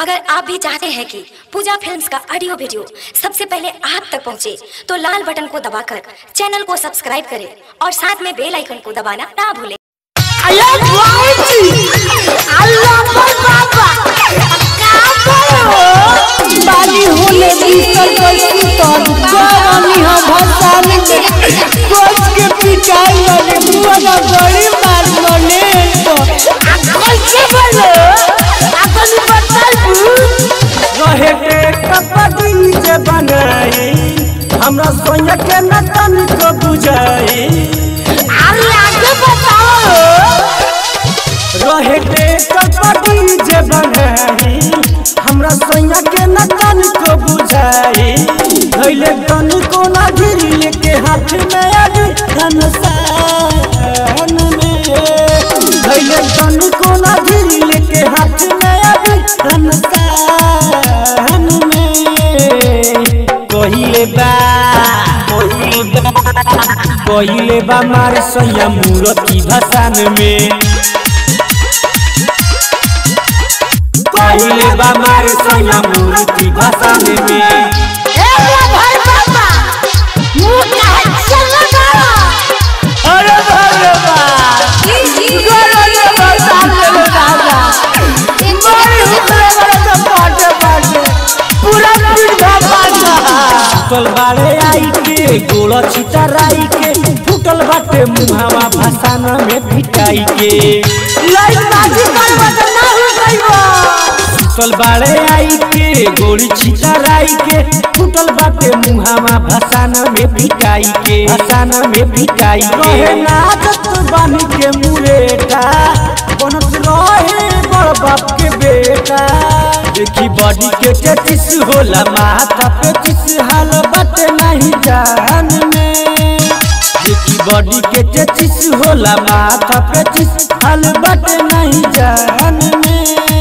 अगर आप भी चाहते हैं कि पूजा फिल्म्स का ऑडियो वीडियो सबसे पहले आप तक पहुंचे, तो लाल बटन को दबाकर चैनल को सब्सक्राइब करें और साथ में बेल आइकन को दबाना ना भूलें अरे बाबूजी अल्लाह पर बाबा का करो बाली होले बिस्तर पर सुतल जवानी हम भसान के कोच के पिटाई वाले बुआ ना बड़ी मार मने तो आ कैसे बोलो अपन बताबू रहे के कपड़ी जे बनाई हमरा सोया के न तनिको बुझाई अरे आगे बताओ रहे के कपड़ी जे बनाई हमरा सोया के न तनिको बुझाई धैले तनिको ना गिरी लेके हाथ में अभी धनसान में धैले तनिको ना गिरी लेके हाथ में अभी धनसान में कहिले बा कहिले बा कहिले बा मार सैया मूरति भसान में कहिले बा मार सैया मूरति भसान में ए भाई बाबा मुंह का चल करो अरे बाप रे बा करो ये बताओ ले राजा बड़ी हितरे वाला तो पाटे पाटे पूरा पीठ बाबा फूटल बाड़े आई के गोड़ छितराई के फूटल बाटे मुहावा भसान में भिटाई के लाइट बाजी करवा तो ना हो गईबो फूटल बाड़े आई के गोड़ी छितराई के फूटल बाटे मुहावा भसान में भिटाई के भसान में भिटाई के रहे नाचत बानी के मुरेटा बनत रहे बड़ बाप के बेटा देखी बॉडी के चेतिस होला माथा पे किस हाल बाटे नहीं जान में देखी बॉडी के चेतिस होला माथा पे किस हाल बाटे नहीं जान में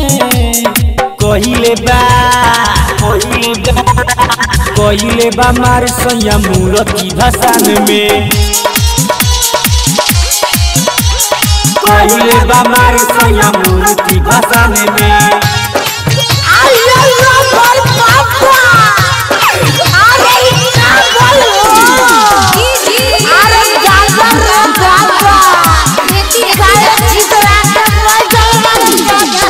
कहिले बा कहिले बा कहिले बा मार सैया मूरति भसान में कहिले बा मार सैया मूरति भसान में अरे लो पर बाबा अरे इतना बोलो अरे जागा रे जागा काय चितरा के बोल जाएगा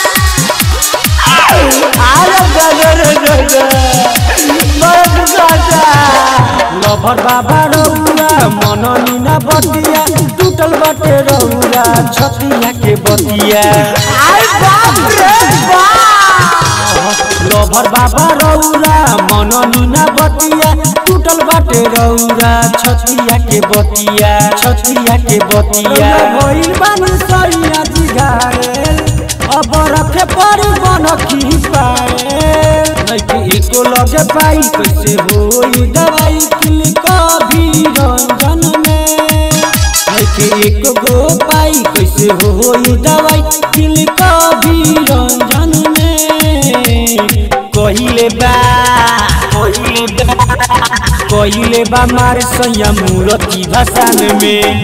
अरे गगर गगर बड़ गाजा लभर बाबा रौरा मन नीना बतिया टूटल बाटे रौरा छतिया के बतिया अरे बाप रे बाप लभर बाबा रौरा मन नीना बतिया टूटल बाटे रौरा छतिया के बतिया छतिया के बतिया भइल बानी सैया जिघारेल अब रखे परी बन की पाए नइखे एको लगे पाई कैसे होई दवाई किल कभी रंजन में नइखे एको गो पाई कैसे होई दवाई किल कभी रंजन में कहिले बा कहिले बा कहिले बा मार सैया मूरति भसान में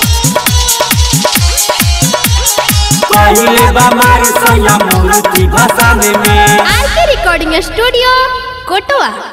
कहिले बा मार सैया मूरति भसान में आरके रिकॉर्डिंग स्टूडियो कोटवा